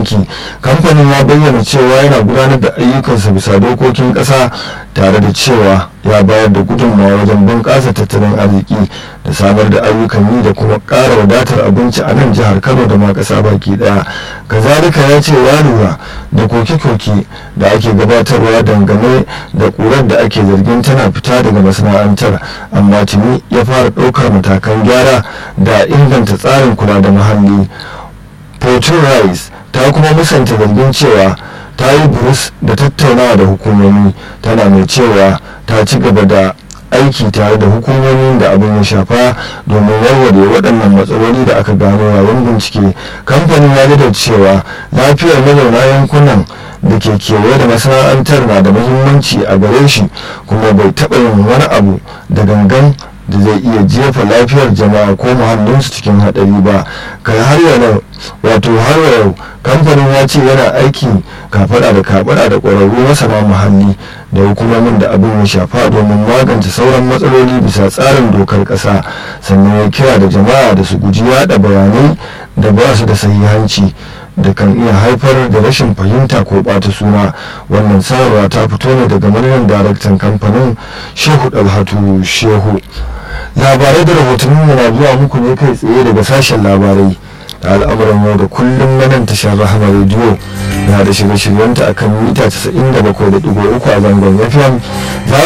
banki kamfanin ya bayyana cewa yana gudanar da ayyukansa bisa dokokin ƙasa tare da cewa ya bayar da gudunmawa wajen bunƙasa tattalin arziki da samar da ayyukan yi da kuma ƙara wadatar abinci a nan jihar kano da ma ƙasa baki ɗaya kazalika ya ce ya lura da koke-koke da ake gabatarwa dangane da ƙurar da ake zargin tana fita daga masana'antar amma tuni ya fara ɗaukar matakan gyara da inganta tsarin kula da muhalli Fortune Rice ta kuma musanta zargin cewa ta yi burus da tattaunawa da hukumomi tana mai cewa ta ci gaba da aiki tare da hukumomin da abin ya shafa domin warware waɗannan matsaloli da aka gano yayin bincike kamfanin ya da cewa lafiyar mazauna yankunan da ke kewaye da masana'antar na da muhimmanci a gare shi kuma bai taɓa yin wani abu da gangan da zai iya jefa lafiyar jama'a ko muhallinsu cikin haɗari ba kai har yau wato har yau kamfanin ya ce yana aiki kafaɗa da kafaɗa da ƙwararru masana muhalli da hukumomin da abin ya shafa domin magance sauran matsaloli bisa tsarin dokar ƙasa sannan ya kira da jama'a da su guji yaɗa bayanai da ba su da sahihanci da kan iya haifar da rashin fahimta ko ɓata suna wannan sanarwa ta fito ne daga manajan daraktan kamfanin shehu dalhatu shehu labarai da rahotanni na zuwa muku ne kai tsaye daga sashen labarai da al'amuran yau da kullum na nan tashar rahama rediyo na da shirye-shiryenta akan mita 97.3 a zangon fm